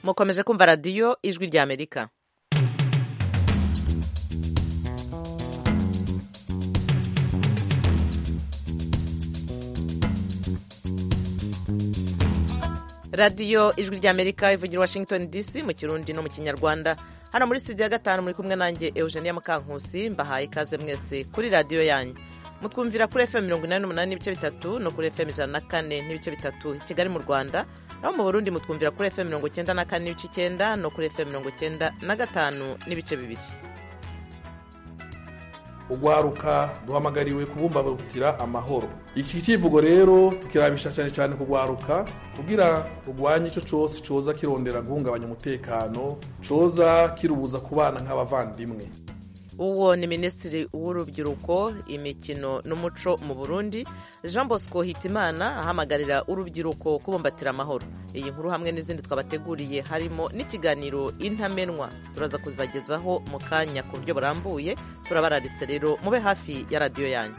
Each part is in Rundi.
mukomeje kumva radiyo ijwi rya amerika radiyo ijwi rya amerika ivugira washington dc mu kirundi no mu kinyarwanda hano muri studio ya gatanu muri kumwe nanjye eugenia mukankusi mbahaye ikaze mwese kuri radiyo yanyu mutwumvira kuri fm mirongo inani n'umunani n'ibice bitatu no kuri fm ijana na kane n'ibice bitatu i kigali mu rwanda naho mu burundi mutwumvira kuri fm mirongo icyenda na kane n'ibice icyenda no kuri fm mirongo icyenda na gatanu n'ibice bibiri ugwaruka duhamagariwe kubumbatira amahoro iki kivugo rero tukirabisha cyane cyane kugwaruka kugira rugwanye icyo cyose coza kirondera guhungabanya umutekano coza kirubuza kubana nk'abavandimwe uwo ni minisitiri w'urubyiruko imikino n'umuco mu burundi jean bosco hitimana ahamagarira urubyiruko kubumbatira amahoro iyi nkuru hamwe n'izindi twabateguriye harimo n'ikiganiro intamenwa turaza kuzibagezaho mu kanya ku buryo burambuye turabararitse rero mube hafi ya radiyo yanyu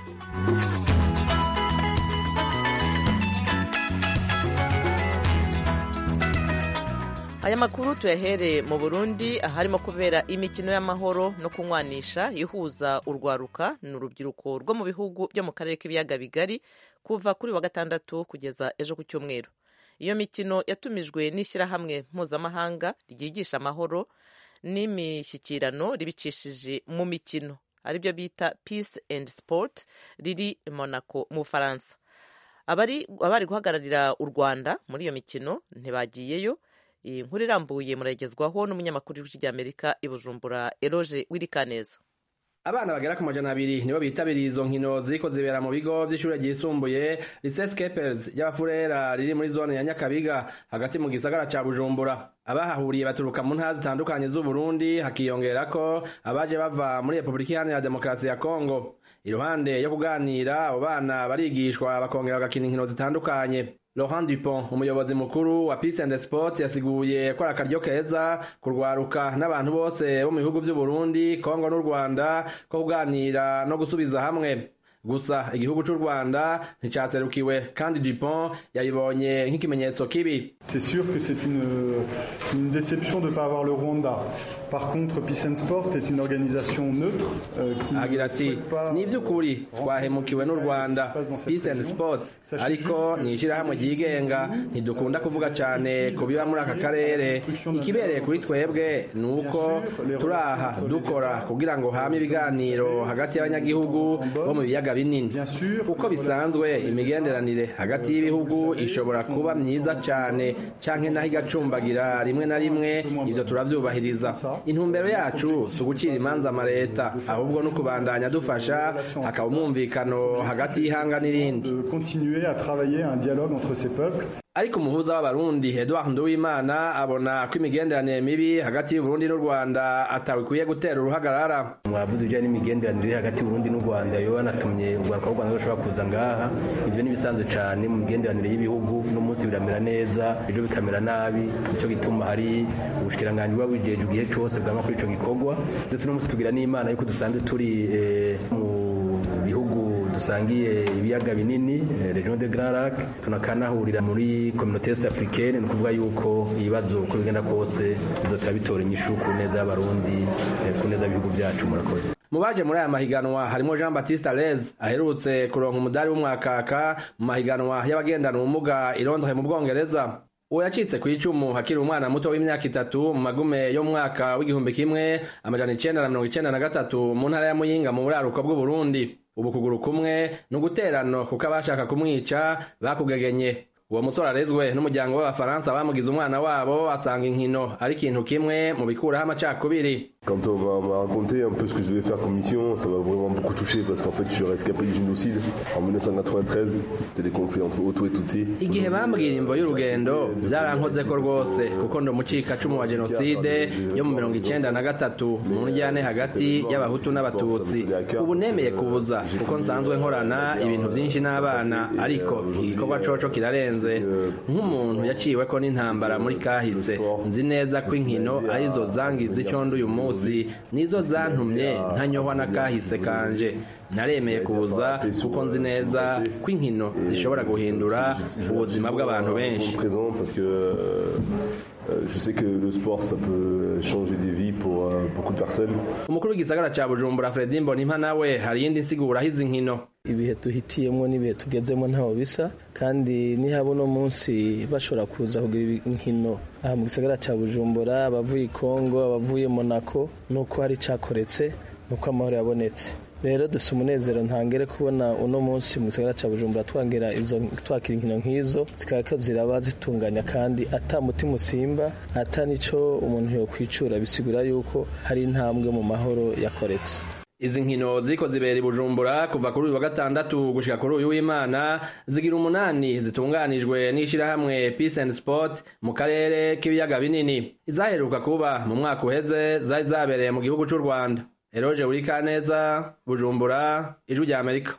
aya makuru tuyahere mu burundi aharimo kubera imikino y'amahoro no kunywanisha ihuza urwaruka ni urubyiruko rwo mu bihugu byo mu karere k'ibiyaga bigari kuva kuri wa gatandatu kugeza ejo ku cyumweru iyo mikino yatumijwe n'ishyirahamwe mpuzamahanga ryigisha amahoro n'imishyikirano ribicishije mu mikino aribyo bita peace and sport riri monaco mu bufaransa abari guhagararira u rwanda muri iyo mikino ntibagiyeyo iyi nkuru irambuye muragezwaho n'umunyamakuru w'ijwi ry'amerika i bujumbura eroge wirikaneza abana bagera ku majana abiri nibo bitabiriye izo nkino ziriko zibera mu bigo vy'ishure ryisumbuye lycée Scapers y'abafurera riri muri zone ya Nyakabiga hagati mu gisagara ca Bujumbura abahahuriye baturuka mu ntara zitandukanye z'Uburundi hakiyongerako abaje bava muri Republika Iharanira Demokarasi ya Kongo iruhande yo kuganira abo bana barigishwa bakongera bagakina inkino zitandukanye Laurent Dupont umuyobozi mukuru wa Peace and Sport yasiguye ko ari akaryo keza kurwaruka n'abantu bose bo mu bihugu vy'u Burundi Kongo n'u Rwanda ko kuganira no gusubiza hamwe gusa igihugu c'u Rwanda nticaserukiwe kandi Dupont yayibonye nk'ikimenyetso kibi C'est sûr que c'est une, une déception de ne pas avoir le Rwanda. Par contre, Peace and Sport est une organisation neutre euh, qui agira ati ni ivy'ukuri twahemukiwe n'u Rwanda Peace and Sport ariko ni ishirahamwe ryigenga ntidukunda kuvuga cane ku biba muri aka karere ikibereye kuri twebwe ni uko turaha dukora kugira ngo hame ibiganiro hagati y'abanyagihugu bo mu biyaga binini uko bisanzwe imigenderanire hagati y'ibihugu ishobora kuba myiza cane canke naho igacumbagira rimwe na rimwe ivyo turavyubahiriza intumbero yacu si ugucira imanza amaleta ahubwo no kubandanya dufasha hakaba umwumvikano hagati y'ihanga n'irindi de continuer à travailler un dialogue entre ces peuples ariko umuhuza w'abarundi Edouard Nduwimana abona ko imigenderanire mibi hagati y'Uburundi n'u Rwanda atawikwiye gutera uruhagarara mwavuze ibijyanye n'imigenderanire hagati y'Uburundi n'u Rwanda yo banatumye urwaruka rw'u Rwanda rushobora kuza ngaha ivyo n'ibisanzwe cane mu migenderanire y'ibihugu n'umunsi biramera neza ejo bikamera nabi nico gituma hari ubushikiranganji buba bujeje igihe cose bwama kuri ico gikorwa ndetse n'umunsi tugira n'imana yuko dusanzwe turi eh, mu bihugu dusangiye ibiyaga binini region de Grand Lac tunakanahurira muri communauté est africaine ni kuvuga yuko ibibazo uko bigenda kose bizotera bitora inyishu ku neza y'abarundi ku neza y'ibihugu byacu murakoze mu baje muri aya mahiganwa harimo Jean Baptiste Alez aherutse kuronka umudari w'umwakaka mu mahiganwa y'abagendana ubumuga i Londres mu Bwongereza uwo yacitse ku icumu hakiri umwana muto w'imyaka itatu mu magume yo mu mwaka w'igihumbi kimwe amajana icenda na mirongo icenda na gatatu mu ntara ya Muyinga mu buraruko bw'Uburundi ubu kuguru kumwe ni uguterano kuko abashaka kumwica bakugegenye uwo musore arezwe n'umuryango w'abafaransa bamugize umwana wabo asanga inkino ari ikintu kimwe mu bikuraho amacakubiri Quand on m'a raconté un peu ce que je devais faire comme mission, ça m'a vraiment beaucoup touché parce qu'en fait je suis rescapé du génocide en 1993, c'était les conflits entre Hutu et Tutsi. igihe bambwira imvo y'urugendo byarankoze ko rwose kuko ndi umucikacumu wa jenoside yo mu mirongo icenda na gatatu mu njyane hagati y'abahutu n'abatutsi ubu nemeye kubuza kuko nsanzwe nkorana ibintu byinshi n'abana ariko iki gikorwa coco kirarenze nk'umuntu yaciweko n'intambara muri kahise nzi neza ko inkino arizo zangiza icondo uyu munsi nizo zantumye ntanyohwa na kahise kanje naremeye kuza kuko nzi neza ko inkino zishobora guhindura ubuzima bw'abantu benshi présent parce que euh, Euh, je sais que le sport, ça peut changer des vies pour euh, beaucoup de personnes. umukuru w'igisagara ca bujumbura fredi mbonimpa nawe hari iyindi nsiguro aho izi nkino ibihe duhitiyemo n'ibihe tugezemo ntaho bisa kandi nihaba uno munsi bashobora kuza kugira inkino aha mu gisagara ca bujumbura abavuye i kongo abavuye monaco nuko hari cakoretse nuko amahoro yabonetse rero dufite umunezero ntangere kubona uno munsi mu gisagara ca bujumbura twangira izo twakira inkino nk'izo zikaba ziraba zitunganya kandi ata mutima usimba ata nico umuntu yokwicura bisigura yuko hari intambwe mu mahoro yakoretse izi nkino ziriko zibera i bujumbura kuva kuri uyu wa gatandatu gushika kuri uyu w'imana zigira umunani zitunganijwe n'ishirahamwe peace and sport mu karere k'ibiyaga binini izaheruka kuba mu mwaka uheze zari zabereye mu gihugu c'u rwanda eroje burikaneza bujumbura ijwi rya amerika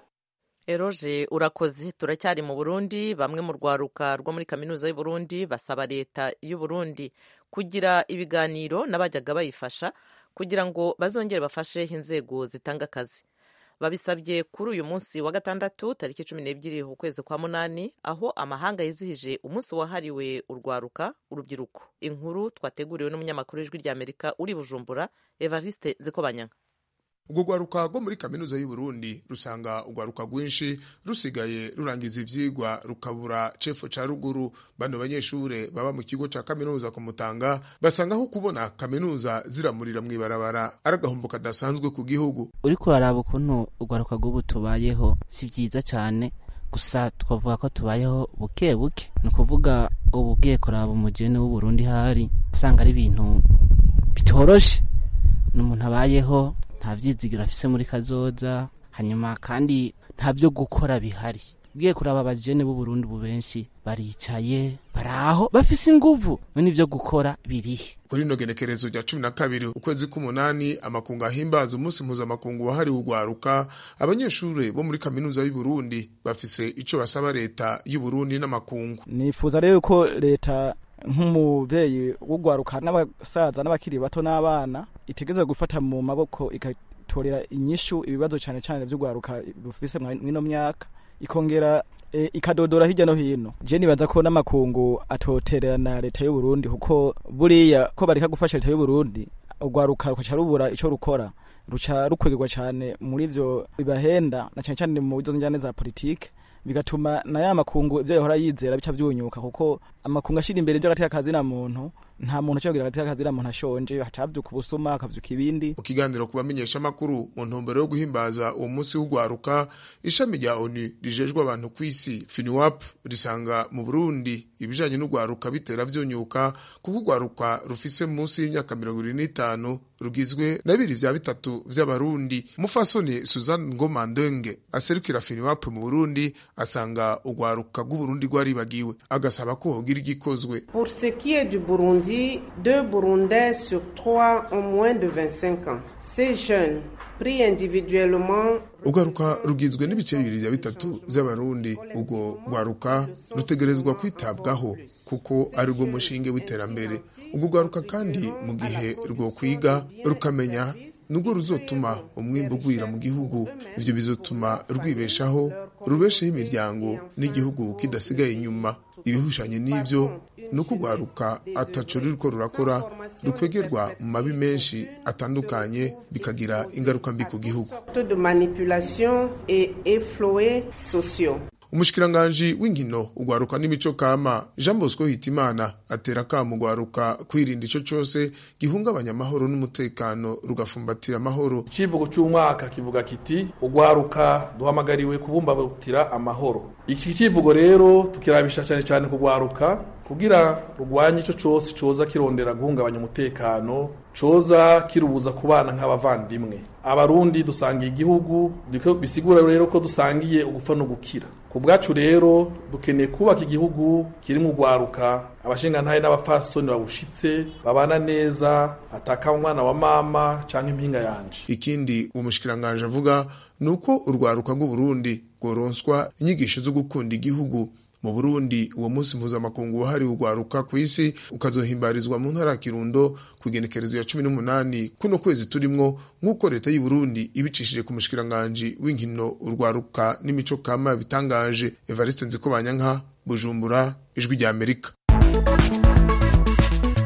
eroje urakoze turacyari mu burundi bamwe mu rwaruka rwo muri kaminuza y'u Burundi basaba leta y'u Burundi kugira ibiganiro n'abajyaga bayifasha kugira ngo bazongere bafashe inzego zitanga akazi babisabye kuri uyu munsi wa gatandatu tariki cumi n'ebyiri ukwezi kwa munani aho amahanga yizihije umunsi wahariwe urwaruka urubyiruko inkuru twateguriwe n'umunyamakuru w'ijwi ry'amerika uri bujumbura evariste nzikobanyanga urwo rwaruka rwo muri kaminuza y'u Burundi rusanga urwaruka rwinshi rusigaye rurangiza ivyigwa rukabura cefo ca ruguru bano banyeshure baba mu kigo ca kaminuza ku Mutanga basanga aho kubona kaminuza ziramurira mw'ibarabara ari agahombo kadasanzwe ku gihugu uriko uraraba ukuntu urwaruka rw'ubu tubayeho si vyiza cane gusa twavuga ko tubayeho buke buke ni ukuvuga ubu ugiye kuraba umujene w'uburundi hari usanga ari ibintu bitoroshe n'umuntu abayeho nta vyizigiro afise muri kazoza hanyuma kandi nta vyo gukora bihari ugiye kuraba abajene b'uburundi ubu benshi baricaye baraho bafise inguvu none ivyo gukora birihe kuri ino genekerezo rya cumi na kabiri ukwezi k'umunani amakungu ahimbaza umunsi mpuzamakungu wahariwe urwaruka abanyeshure bo muri kaminuza y'u Burundi bafise ico basaba leta y'u Burundi n'amakungu nifuza rero ko leta nk'umuvyeyi w'urwaruka n'abasaza n'abakiri bato n'abana itegeza gufata mu maboko igatorera inyishu ibibazo cane cane vy'urwaruka rufise mw'ino myaka ikongera e, ikadodora hirya no hino je nibaza ko n'amakungu atotererana leta y'u Burundi kuko buriya ko bareka gufasha leta y'u Burundi urwaruka rukaca rubura ico rukora ruca rukwegirwa cane muri ivyo bibahenda na cane cane mu bizo njane za politike bigatuma na ya makungu ivyo yahora yizera bica vyunyuka kuko amakungu ashira imbere ivyo agateka kazina muntu nta muntu acogira agateka kazina muntu ashonje hacavyuka ubusuma hakavyuka ibindi mu kiganiro ku bamenyesha makuru mu ntumbero yo guhimbaza uwo munsi w'urwaruka ishami rya ONU rijejwe abantu kw'isi FINUAP risanga mu Burundi ibijanye n'urwaruka bitera vyunyuka kuko urwaruka rufise munsi y'imyaka mirongo ibiri n'itanu rugizwe na bibiri vya bitatu vy'abarundi umufasoni Suzanne Ngoma Ndenge aserukira FINUAP mu Burundi asanga urwaruka rw'uburundi rwaribagiwe agasaba ko hogira igikozwe Pour ce qui est du Burundi, deux Burundais sur trois ont moins de 25 ans. Ces jeunes, pris individuellement, urwaruka rugizwe n'ibice bibiri vya bitatu vy'abarundi urwo rwaruka rutegerezwa kwitabwaho kuko ari rwo mushinge w'iterambere urwo rwaruka kandi mu gihe rwo kwiga rukamenya nubwo ruzotuma umwimbu ugwira mu gihugu ivyo bizotuma rwibeshaho rubesheho imiryango n'igihugu kidasigaye inyuma ibihushanye n'ivyo ni uko urwaruka ataco ruriko rurakora rukwegerwa mu mabi menshi atandukanye bikagira ingaruka mbi ku gihugu de manipulation et efflués sociaux. umushikiranganji w'inkino ugwaruka n'imico kama jean bosco hitimana atera akamo ugwaruka kwirinda ico cose gihungabanya amahoro n'umutekano rugafumbatira amahoro icivugo cy'umwaka kivuga kiti ugwaruka duhamagariwe kubumbatira amahoro iki kivugo rero tukirabisha cyane cyane kugwaruka kugira rugwanye ico cose coza kirondera guhungabanya umutekano coza kirubuza kubana nk'abavandimwe abarundi dusangiye igihugu bisigura rero ko dusangiye ugupfa no gukira ku bwacu rero dukeneye kubaka igihugu kirimo urwaruka abashingantahe n'abapfasoni babushitse babana neza ataka umwana wa mama canke impinga yanje ikindi uwo mushikiranganje avuga ni uko urwaruka rw'uburundi rworonswa inyigisho zo gukunda igihugu mu burundi uwo munsi mpuzamakungu wahariwe urwaruka ku isi ukazohimbarizwa mu ntara ya kirundo ku igenekerezo ya cumi n'umunani kuno kwezi turimwo nk'uko leta y'u Burundi ibicishije ku mushikiranganji w'inkino urwaruka n'imico kama bitangaje evariste nzikobanyanka bujumbura ijwi rya amerika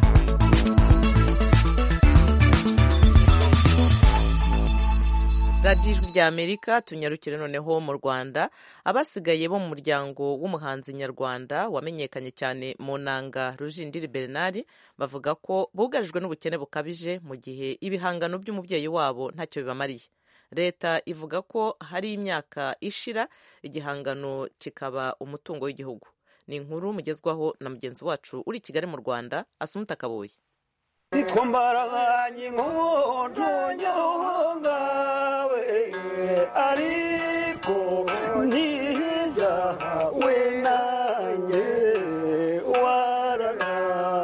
radiyo ijwi rya amerika tunyarukire noneho mu rwanda abasigaye bo mu muryango w'umuhanzi nyarwanda wamenyekanye cyane mu nanga rujindiri bernard bavuga ko bugarijwe n'ubukene bukabije mu gihe ibihangano by'umubyeyi wabo ntacyo bibamariye leta ivuga ko hari imyaka ishira igihangano kikaba umutungo w'igihugu ni inkuru mugezwaho na mugenzi wacu uri i kigali mu rwanda asumuta kaboye twambaranye inkondo nyongawe ariko ntiza we nanjye warara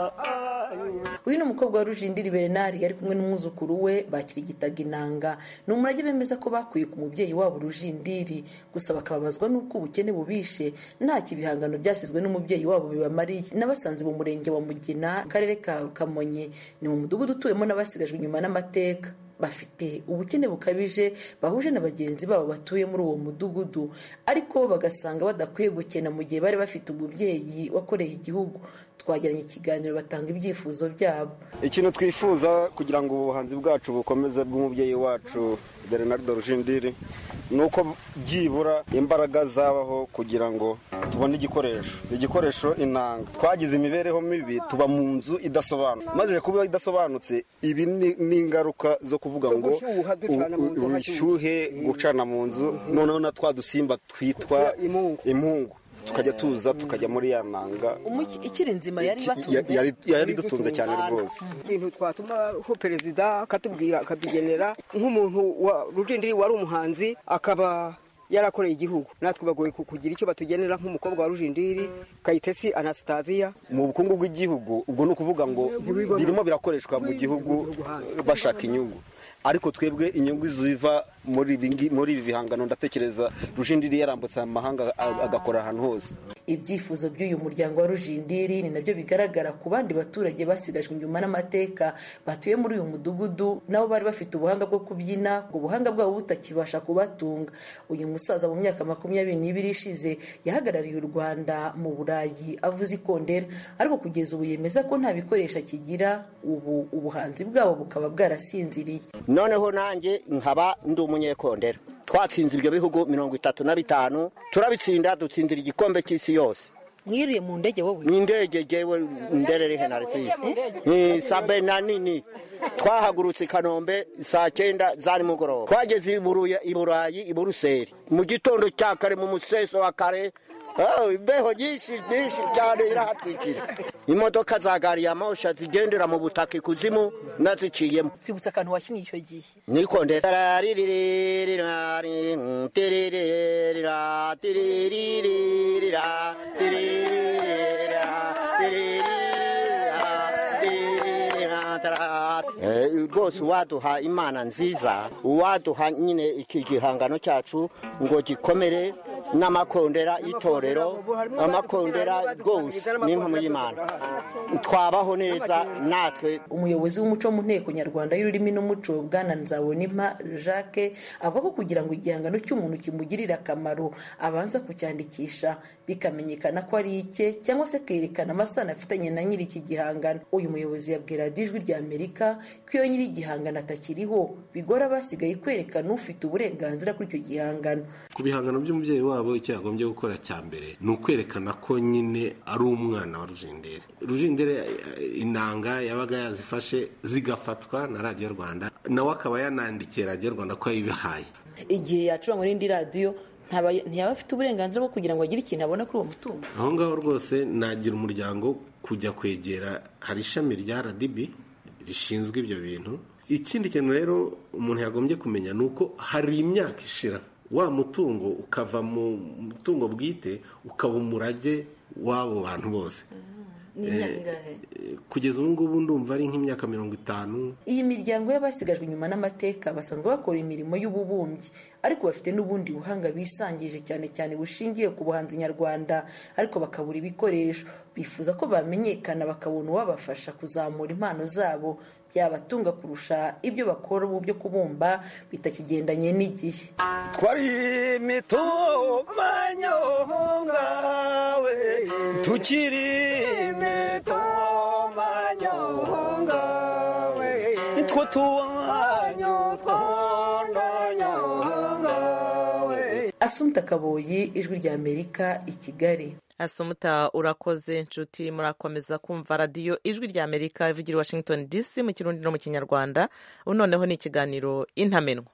uyu ni umukobwa wa rujindiri bernard ari kumwe n'umwuzukuru we bakirigitaga inanga ni umurage bemeza ko bakuye ku mubyeyi wabo rujindiri gusa bakababazwa n'uko ubukene bubishe ntacyo ibihangano byasizwe n'umubyeyi wabo bibamariye n'abasanze mu murenge wa mugina akarere ka kamonyi ni mu mudugudu utuwemo n'abasigajwe inyuma n'amateka bafite ubukene bukabije bahuje na bagenzi babo batuye muri uwo mudugudu ariko bagasanga badakwiye gukena mu gihe bari bafite umubyeyi wakoreye igihugu twagiranye ikiganiro batanga ibyifuzo byabo ikintu twifuza kugira ngo ubuhanzi bwacu bukomeze bw'umubyeyi wacu bernard rujindiri ni uko byibura imbaraga zabaho kugira ngo tubone igikoresho igikoresho inanga twagize imibereho mibi tuba mu nzu idasobanutse maze kuba idasobanutse ibi ni ingaruka zo kuvuga ngo ubushyuhe gucana mu nzu noneho na twa dusimba twitwa impungu tukajya tuza tukajya muri ya nanga ikiri nzima yari batunze yari dutunze cyane rwose ikintu twatumaho perezida akatubwira akatugenera nk'umuntu wa rujindiri wari umuhanzi akaba yarakoreye igihugu natwe bagoye kugira icyo batugenera nk'umukobwa wa rujindiri kayitesi anasitaziya mu bukungu bw'igihugu ubwo ni ukuvuga ngo birimo birakoreshwa mu gihugu bashaka inyungu ariko twebwe inyungu ziva muri ibi bihangano ndatekereza rujindiri yarambutse amahanga agakora ahantu hose ibyifuzo by'uyu muryango wa rujindiri ni nabyo bigaragara ku bandi baturage basigajwe inyuma n'amateka batuye muri uyu mudugudu nabo bari bafite ubuhanga bwo kubyina ngo ubuhanga bwabo butakibasha kubatunga uyu musaza mu myaka makumyabiri n'ibiri ishize yahagarariye u rwanda mu burayi avuze ikondera ariko kugeza ubu yemeza ko nta bikoresho akigira ubu ubuhanzi bwabo bukaba bwarasinziriye noneho nanjye nkaba ndi umunyekondera twatsinze ibyo bihugu mirongo itatu na bitanu turabitsinda dutsindira igikombe cy'isi yose mwiriye mu ndege wowe ni indege jewe nderere henarisisi ni sabe na nini twahagurutse i kanombe saa cyenda za nimugoroba twageze i burayi i buruseli mu gitondo cya kare mu museso wa kare imbeho nyinshi nyinshi cyane irahatwikira imodoka za gari ya mosha zigendera mu butaka ikuzimu naziciyemo twibutse akantu wakinnye icyo gihe nikondera rwose uwaduha imana nziza uwaduha nyine iki gihangano cyacu ngo gikomere n'amakondera y'itorero amakondera rwose n'impamo y'imana twabaho neza natwe umuyobozi w'umuco mu nteko nyarwanda y'ururimi n'umuco bwana nzabonimpa jacques avuga ko kugira ngo igihangano cy'umuntu kimugirire akamaro abanza kucyandikisha bikamenyekana ko ari icye cyangwa se kerekana amasano afitanye na nyiri iki gihangano uyu muyobozi yabwira ijwi rya amerika ko iyo nyiri igihangano atakiriho bigora abasigaye kwerekana ufite uburenganzira kuri icyo gihangano ku bihangano by'umubyeyi wabo icyo yagombye gukora cya mbere ni ukwerekana ko nyine ari umwana wa rujindere rujindere inanga yabaga yazifashe zigafatwa na radiyo rwanda nawe akaba yanandikiye radiyo rwanda ko yayibihaye igihe yacurangwa n'indi radiyo ntiyaba afite uburenganzira bwo kugira ngo agire ikintu abona kuri uwo mutungo aho ngaho rwose nagira umuryango kujya kwegera hari ishami rya rdb rishinzwe ibyo bintu ikindi kintu rero umuntu yagombye kumenya ni uko hari imyaka ishira wa mutungo ukava mu mutungo bwite ukaba umurage w'abo bantu bose kugeza ubu ngubu ndumva ari nk'imyaka mirongo itanu iyi miryango y'abasigajwe inyuma n'amateka basanzwe bakora imirimo y'ububumbyi ariko bafite n'ubundi buhanga bisangije cyane cyane bushingiye ku buhanzi nyarwanda ariko bakabura ibikoresho bifuza ko bamenyekana bakabona uwabafasha kuzamura impano zabo byabatunga kurusha ibyo bakora ubu byo kubumba bitakigendanye n'igihe twari mitomanyongawe tukiri mitomanyongawe two tuwanyu twondonyo asumta kaboyi ijwi rya amerika i kigali asumuta urakoze nshuti murakomeza kumva radiyo ijwi rya amerika ivugira i washington dc mu kirundi no mu kinyarwanda ubu noneho ni ikiganiro intamenwa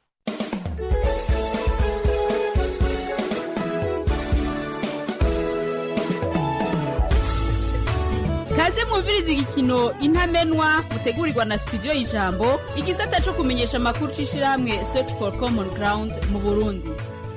kaze mwumviriza igikino intamenwa mutegurirwa na studio y'ijambo igisata cyo kumenyesha amakuru c'ishirahamwe search for common ground mu burundi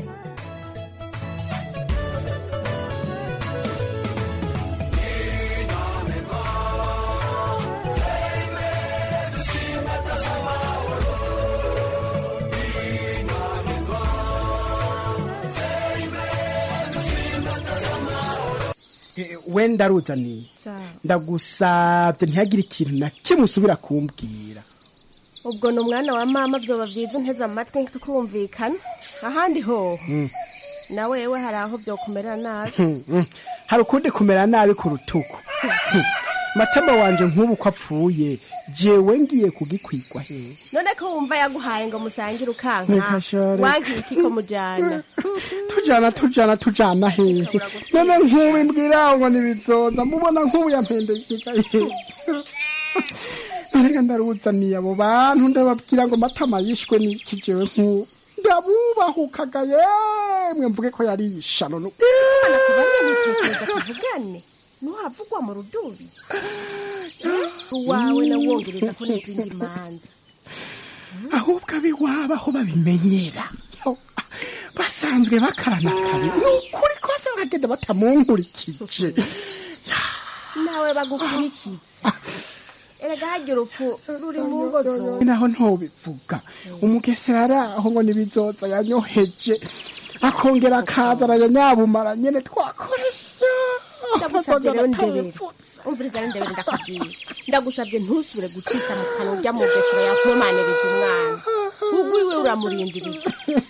wenda aruzaniye ndagusabye ntihagire ikintu na kimwe usubira kumbwira ubwo ni umwana wa mama byoba byiza unteze amatwi tukumvikana ahandi hoho na wewe hari aho byokumera nabi hari ukundi kumera nabi ku rutugu matama wanje nk'ubu ko apfuye jewe ngiye kugikwigwa hehe none ko wumva yaguhaye ngo musangire ukanka Reka shore. wagira iki ko mujyana tujana tujana tujana hehe none nk'ubu imbwira ngo nibizonza mubona nk'ubu yampendekeka hehe narega ndaruzaniye abo bantu ndababwira ngo matama yishwe n'iki jewe nk'ubu ndabubahukaga yemwe mvuge ko yari ishano no tubana kubanye nitekereza tuvugane ntuhavugwa mu rudubi uwawe nawongereza ko n'izindi manza ahubwo abiwabo aho babimenyera Yo, basanzwe bakarana kabi ni ukuri kose bagenda batamunkurikije nawe bagukurikiza erega harya urupfu ruri mu ngo zose naho ntobivuga umugesera ari aho ngo nibizoza yanyoheje akongera akaza arayanyabumara nyene twakoresha ndagusabye rero ndebere umviriza rero ndebere ndakubwira ndagusabye ntusubire gucisha mu kanwa ujya mu gesera yakomaniriza umwana ubwo iwe uramurindiriye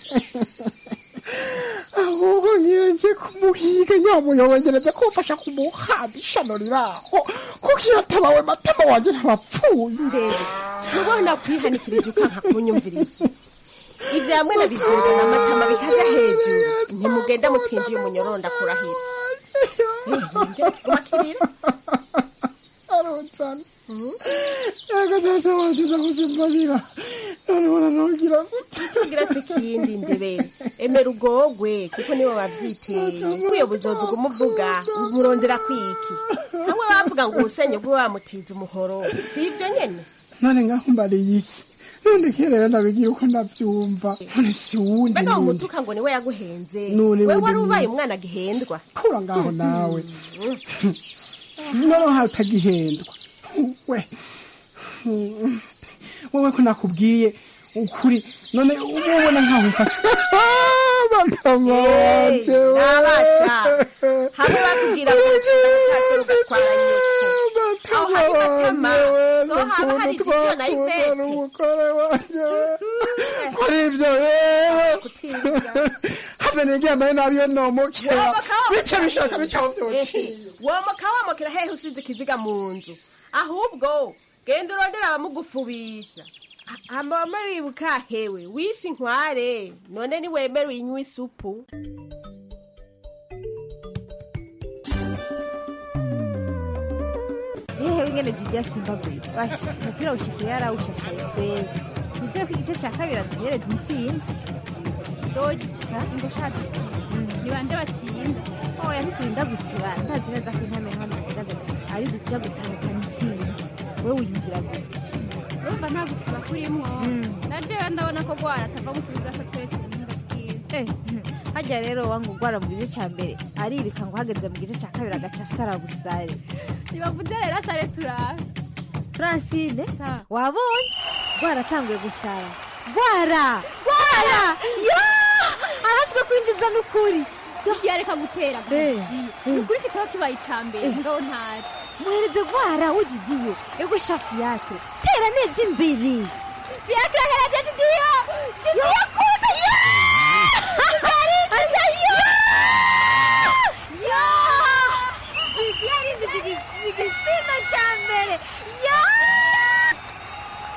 ahubwo nyirenje kumuhiga nyamuyobongereze kumfasha kumuhamba ishano riraho kuko iyo atabawe matama wanje ntabapfuye ndebe ntubona kwihanikirije ukanka kunyumviriza ibyo hamwe na bizinze n'amatama bikaja hejuru ntimugenda mutinjiye umunyororo ndakurahira umakirira aronsana yego data wanje ndakuzimbarira none uranongera tugira se ikindi ndebere emera ugogwe kuko nibo bavyiteye nkwiyo buzozi umuvuga umurondera kwiki hamwe bavuga ngo ubusenye bwe wamutiza umuhoro si ibyo nyene none ngahumbariye iki none kerera ndabigira uko ndavyumva none si wundi mbega nundi umutuka ngo niwe yaguhenze None we wundi wari ni- ubaye umwana agihendwa kura ngaho nawe noneho hatagihendwa we wowe ko nakubwiye ukuri none uba ubona nkaho mfashe bakama wanje we. nabasha hamwe bakubwira ngo ucira mukasoro ugatwara nyoko aho hari matama so haba hari jijo na ivete kuri ibyo rero have niryambaye nabi iyo nomokera bice bishaka bicaho vyociye womoka womokera hehe usize ikiziga mu nzu ahubwo genda urondera abamugufubisha amama wibuka hewe wishe inkware none niwemere uyinywa isupu ehe ingene jibya simbabuye basha umupira ushikiye yarawushashaye kweli nizere ko igice cya kabiri aduhereza intsinzi dogisa ngo ushaka itsinda ni bande batsinda oya ntiturinda gusiba ndazi neza ko intame hano zigaragara ari zija gutahukana intsinzi we wiyumvira gute urumva nta gutsiba kurimwo na jewe ndabona ko gwara atava mu kibuga ko twese ubuhinga bwiwe Eh, hajya rero wangu ugwara mu gice cya mbere aribika ngo uhageze mu gice cya kabiri agaca asara busare ntibavuze rero asare turabe francine wabonye gwara atanguye gusara gwara gwara yo aratswe kwinjiza n'ukuri yareka gutera ukuri kitaba kibaye ica mbere ngabo ntari muhereze gwara ugidiyo ego shafu yake tera neza imbere fiakira hera je jidiyo jidiyo kuza yo Asa yo yo jidi yarinjije igitsina cya mbere yo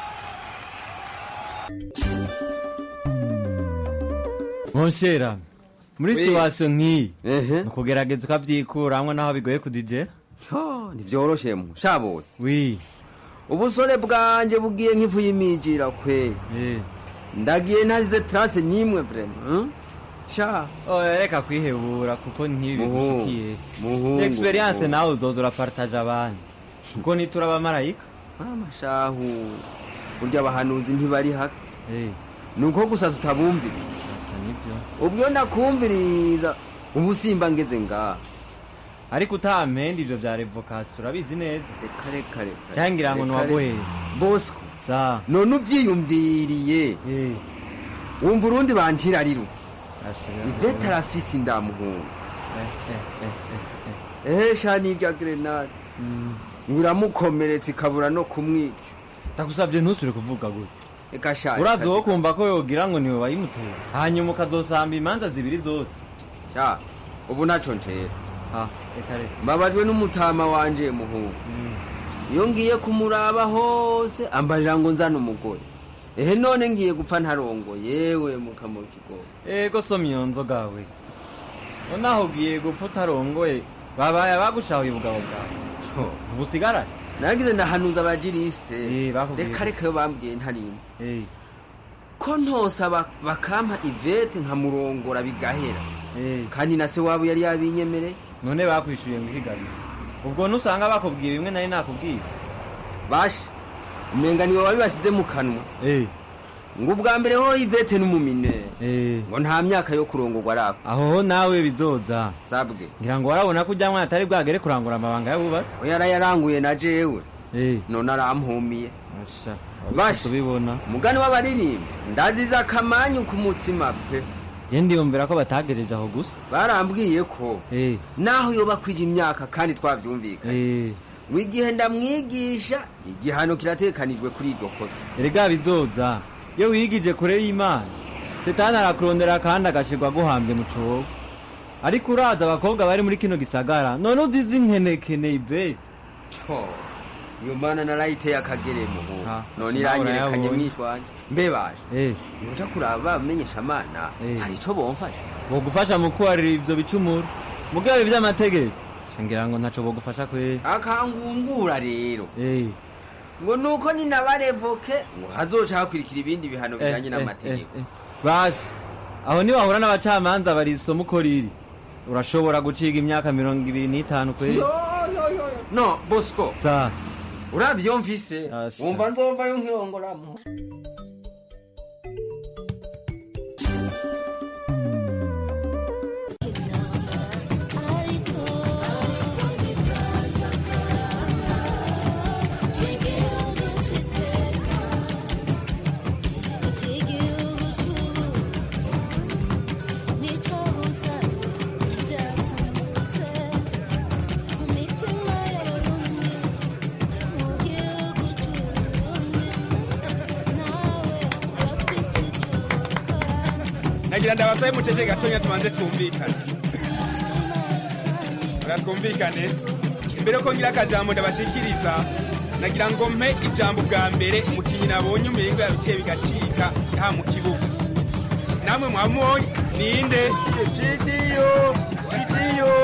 monshera muri We. situwasiyo nk'iyi ehe ni ukugerageza ukabyikuramwo naho bigoye kudijera ntivyoroshe mu sha bose wi ubusore bwanje bugiye nk'ifu y'imijira kwe ndagiye ntazize trase n'imwe vrema hmm? sha oya reka kwihebura kuko ntibi Muhungu, bigushikiye muhungu, experience muhungu. nawe uzoza urapartaje abandi kuko nitura abamarayika amashahu burya abahanuzi ntibari haka ni uko gusa tutabumvira ubwo ndakumviriza ubu simba ngeze ngaha ariko utampenda ivyo vya revokasiyo urabizi neza reka reka reka cangira ngo reka, niwagoheye bosco sa none uvyiyumviriye wumva urundi bancira ari ruke ivete arafise indamuhungu ehe sha nirya grenade uramukomeretsa ikabura no kumwica ndagusabye ntusubire kuvuga gutya reka sha urazi wo kumva ko yogira ngo niwe wayimuteye hanyuma ukazosamba imanza zibiri zose sha ubu ntaco ntera reka reka mbabajwe n'umutama wanje muhungu iyo ngiye kumuraba hose ambarira ngo nzane umugore ehe none ngiye gupfa ntarongo yewe mukamura kigogo ego soma iyo nzoga we nonaho ugiye gupfa utarongoye babaye abagushahuye ubugabo bwawe ubusigarane nagize ndahanuza abajirisite bakubwiye reka ko- reka yo bambwiye ntarinda ko ntosa bak- bakampa ivete nkamurongora bigahera kandi na se wabo yari yabinyemereye none bakwishyuye ngo ihigabize ubwo nusanga bakubwiye bimwe nari nakubwiye basha umenga niwe wabibasize mu kanwa ngo ubwa mbere ho ivete n'umumine ngo nta myaka yo kurongorwa arako aho ho nawe bizoza sabwe ngira ngo warabona ko ujya mwana atari bwagere kurangura amabanga y'abubatsi we yarayaranguye na jewe none arampumiye basha tubibona umugani w'abaririmbi ndaziza akamanyu ku mutsima pe je ndiyumvira ko batagejeje aho gusa barambwiye ko naho yoba kwija imyaka kandi twavyumvikanye ngo igihe ndamwigisha igihano kiratekanijwe kuri iryo kosa erega bizoza iyo wigije kure y'imana setani arakurondera kandi agashirwa aguhambye mu cogo ariko uraza abakobwa bari muri kino gisagara none uzize inkenekene ivete iyo mana narayiteye akagere muhu none sinabura iranyerekanye yabonye. mwishwanje mbe baje nuja kuraba bamenyesha amana hari ico bomfasha bogufasha mu kubarira ivyo bicumuro mugabo ivy'amategeko shingira ngo ntaco bogufasha kweri akangungura rero ngo nuko ninabarevoke ngo hazoca hakurikira ibindi bihano bijanye n'amategeko basi aho niwahura n'abacamanza barisoma uko riri urashobora guciga imyaka mirongo ibiri n'itanu kweri Yo, yo, yo, yo. no bosco sa uravye iyo mfise wumva nzovayo nkirongoramo nagira ndabasabe mucece gatonya tubanze twumvikane Ora twumvikane imbere yuko ngira akajambo ndabashikiriza nagira ngo mpe ijambo bwa mbere umukinyi nabonye umengo yabiciye bigacika nta mu kibuga namwe mwamubonye ninde Gidiyo, Gidiyo,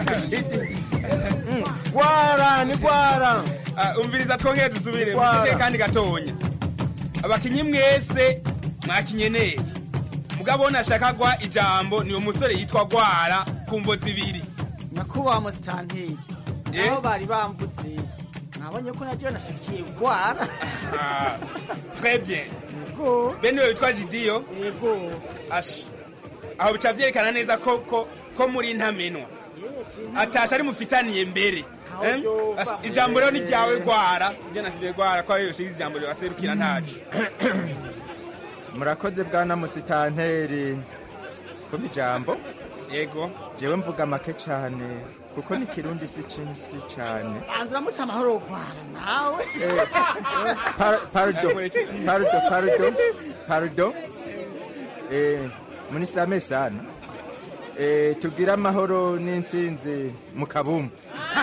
gwara ni gwara Ah, umviriza twongere dusubire Gwara. mucece kandi gatonya abakinyi mwese mwakinye neza mugabo nashaka gwa ijambo ni umusore yitwa gwara kumvo zibiri nyakubahwa musitanteri aho bari bamvutse nabonye ko naryo nashikiye gwara Ah, très bien bene uyo witwa jidiyo ashi aho bica vyerekana neza ko ko ko muri ntamenwa atasha ari mufitaniye mbere Em? Ashi, ijambo rero ni ryawe gwara je nashije gwara ko ariyo shiga ijambo ryaserukira ntacu murakoze bwana musitanteri kuba ijambo yego jewe mvuga make cyane kuko ni kirundi si cinsi cyane banza uramutse amahoro gwara nawe Par- pardon pardon pardon pardon eh munisame sana eh tugira amahoro n'intsinzi mu kabumbu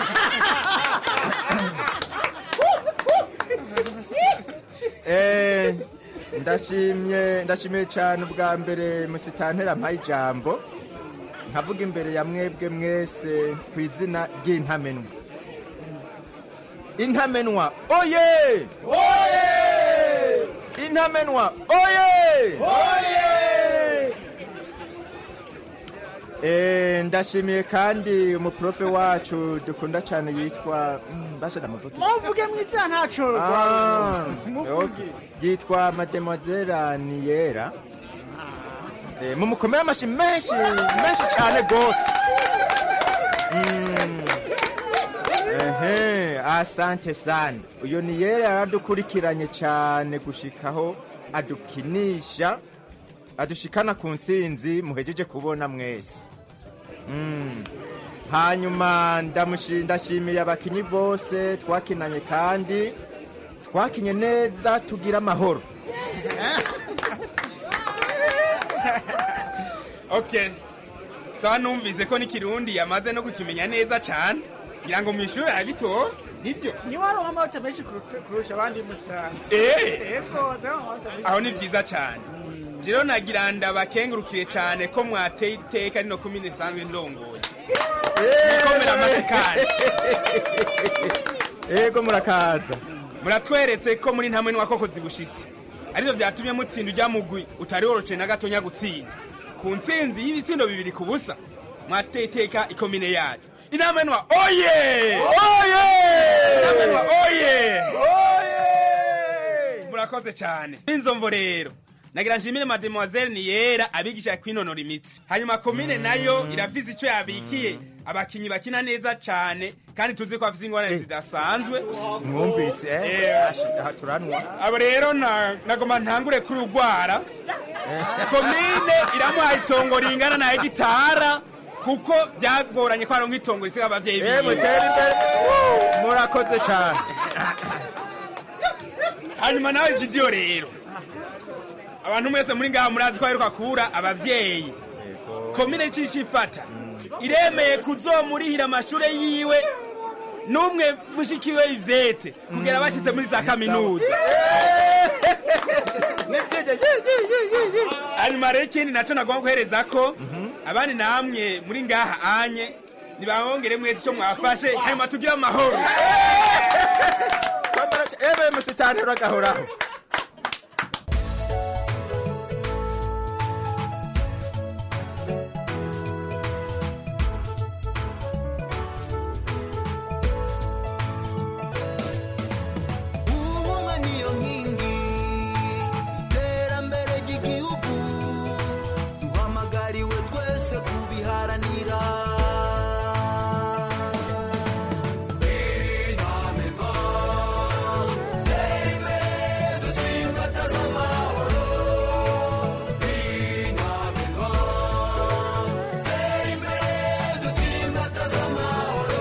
eh ndashimye ndashimiye cyane ubwa mbere musitantera mpaye ijambo nkavuga imbere ya mwebwe mwese ku izina ry'intamenwa intamenwa oye intamenwa oye Eh, ndashimiye kandi umuprofe wacu dukunda cyane yitwa mm, basha ndamuvuge muvuge mwiza ntaco Ah, muvuge okay. yitwa mademoiselle niyera Eh, mumukomere amashi menshi menshi cyane gose Mm. ehe asante sana uyo niyera yaradukurikiranye cyane gushikaho adukinisha adushikana ku nsinzi muhejeje kubona mwese Mm. hanyuma ndamushi- ndashimiye abakinyi bose twakinanye kandi twakinye neza tugira amahoro okay sawa numvise ko n'ikirundi yamaze no kukimenya neza cyane ngira ngo mu ishuri arabitora nibyo ni wari w'amabota menshi kurusha- kurusha abandi musitani Eh. ego zari w'amabota menshi aho ni byiza cyane rero nagira ndabakengurukire cyane ko mwateye iteka rino komine nsanzwe ndongoye nikomera amashyi kandi ego murakaza muratweretse ko muri ntamwe n'uwakoko zibushitse aribyo byatumye mutsinda ujya mugwi utari woroceye na gatonya gutsinda ku ntsinzi y'ibitsindo bibiri ku busa mwateye iteka ikomine yacu inama nwa oye oye inama nwa oye murakoze cyane inzomvo rero nagira nshimire mademoiselle niyera abigisha kwinonora imitsi hanyuma komine nayo irafise icyo yabikiye abakinyi bakina neza cyane kandi tuzi ko bafite ingorane zidasanzwe mwumvise eh? Eh. Ashi, aha turanwa abo rero na- nagoma ntangure kuri urwara komine iramuha itongo ringana na hegitara kuko byagoranye ko aronka itongo risiga abavyeyi Eh, biwe mutere imbere Woo! murakoze cyane hanyuma nawe jidiyo rero abantu mwese muri ngaha murazi ko aheruka kubura abavyeyi komine icisha ifata iremeye kuzomurihira amashure yiwe n'umwe mushikiwe ivete kugera bashitse muri za kaminuza hanyuma rero ikindi naco nagomba guhereza ko abandi namwe muri ngaha anye nibabongere mwese ico mwafashe hanyuma tugire amahoro ebe musitani uragahoraho ubumwe niyo nkingi iterambere ry'igihugu duhamagariwe twese kubiharanira inamenwa tera imbere dutsimbataza amahoro inamenwa tera imbere dutsimbataza amahoro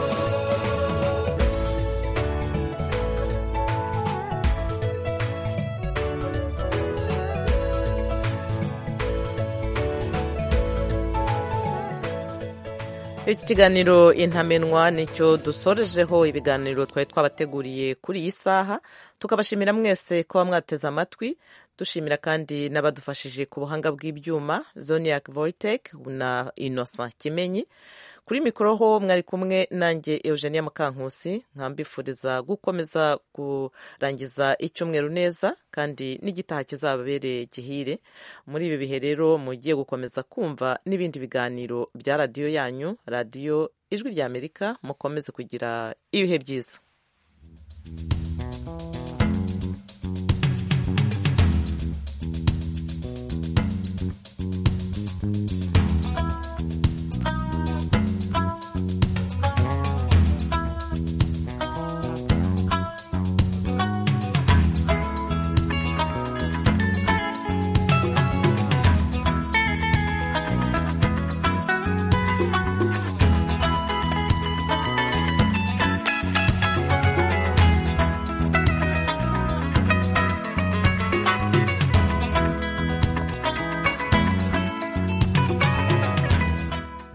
iki kiganiro intamenwa nicyo dusorejeho ibiganiro twari twabateguriye kuri iyi saha tukabashimira mwese kuba mwateze amatwi dushimira kandi n'abadufashije ku buhanga bw'ibyuma zoniac voitek na innocent kimenyi kuri mikoro ho mwari kumwe nanjye eugenia mukankusi nkambifuriza gukomeza kurangiza icyumweru neza kandi n'igitaha kizababereye gihire muri ibi bihe rero mugiye gukomeza kumva n'ibindi biganiro bya radiyo yanyu radiyo ijwi ry'amerika mukomeze kugira ibihe byiza